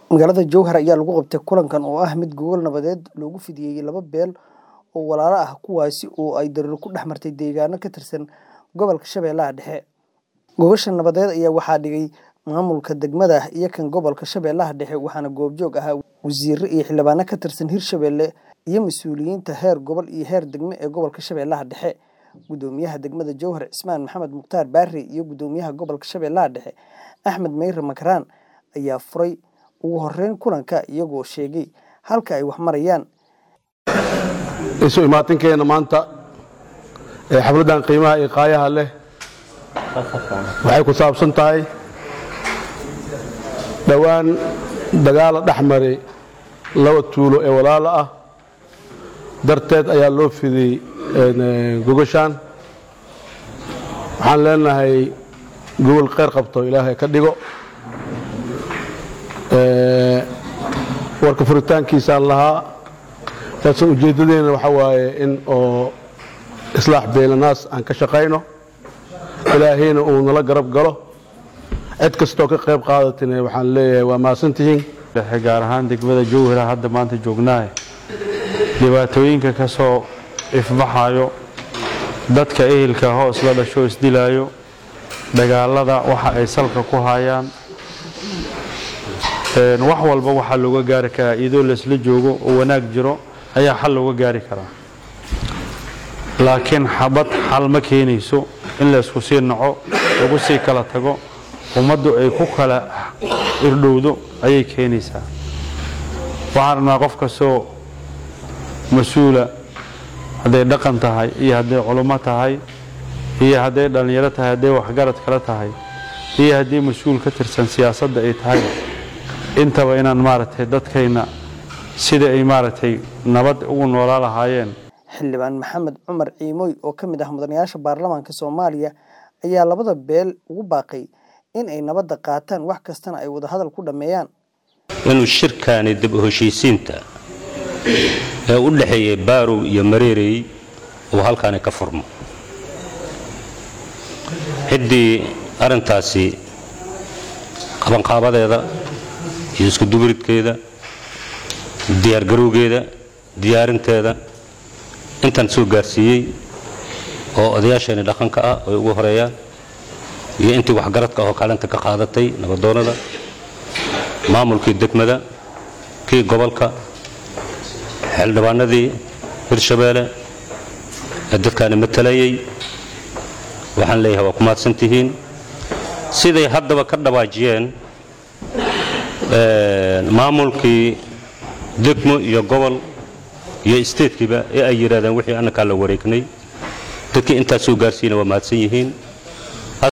Magaalada Jowhar ayaa lagu qabtay kulankan oo ah mid gogol nabadeed loogu fidiyay laba beel oo walaalo ah kuwaasi oo ay daruuro ku dhex martay deegaano ka tirsan gobolka Shabeellaha Dhexe. Gogosha nabadeed ayaa waxaa dhigay maamulka degmada iyo kan gobolka Shabeellaha Dhexe waxaana goobjoog ahaa wasiirro iyo xildhibaano ka tirsan Hirshabelle iyo mas'uuliyiinta heer gobol iyo heer degmo ee gobolka Shabeellaha Dhexe. Gudoomiyaha degmada Jowhar Cismaan Maxamed Mukhtaar Barre iyo gudoomiyaha gobolka Shabeellaha Dhexe Axmed Meyre Makaraan ayaa furay ugu horeyn kulanka iyagoo sheegay halka ay wax marayaan. isu imaatinkeena maanta ee xafladdan qiimaha iyo qaayaha leh waxay ku saabsan tahay dhowaan dagaala dhex maray laba tuulo ee walaalo ah darteed ayaa loo fidiyey gogashaan waxaan leenahay gogol kheyr qabto ilaahay ka dhigo warka furitaankiisaan lahaa laakiin ujeeddadeena waxaa waaye in oo islaax beelanaas aan ka shaqayno ilaahayna uu nala garab galo cid kastoo ka qayb qaadatina waxaan leeyahay waa mahadsantihiin gaar ahaan degmada jowhara hadda maanta joognaahe dhibaatooyinka ka soo ifbaxayo dadka ehelka hoos la dhasho isdilaayo dagaalada waxa ay salka ku hayaan wax walba waxaa looga gaari karaa iyadoo laysla joogo oo wanaag jiro ayaa xal looga gaari karaa laakiin xabad xal ma keenayso in laysku sii naco lagu sii kala tago ummaddu ay ku kala irdhowdo ayay keenaysaa waxaan rabnaa qof kastoo mas-uula hadday dhaqan tahay iyo hadday culummo tahay iyo hadday dhallinyaro tahay hadday waxgarad kale tahay iyo haddii mas-uul ka tirsan siyaasadda ay tahay intaba inaan maaragtay dadkayna sida ay maaragtay nabad ugu noolaa lahaayeen xildhibaan maxamed cumar ciimooy oo ka mid ah mudanayaasha baarlamaanka soomaaliya ayaa labada beel ugu baaqay in ay nabadda qaataan wax kastana ay wadahadal ku dhammeeyaan inuu shirkaani dib u heshiisiinta ee u dhexeeyay baarow iyo mareerey uu halkaani ka furmo ciddii arrintaasi qabanqaabadeeda iyo iskudubaridkeeda diyaargarowgeeda diyaarinteeda intaan soo gaarsiiyey oo odayaasheeni dhaqanka ah ay ugu horeeyaan iyo intii waxgaradka oo kaalinta ka qaadatay nabadoonnada maamulkii degmada kii gobolka xildhibaanadii hirshabeelle ee dadkaani matalayay waxaan leeyahay waa ku mahadsan tihiin siday haddaba ka dhawaajiyeen maamulkii degmo iyo gobol iyo isteedkiiba ee ay yidhahdeen wixii annakaa la wareegnay dadkii intaas soo gaarsiina waa mahadsan yihiin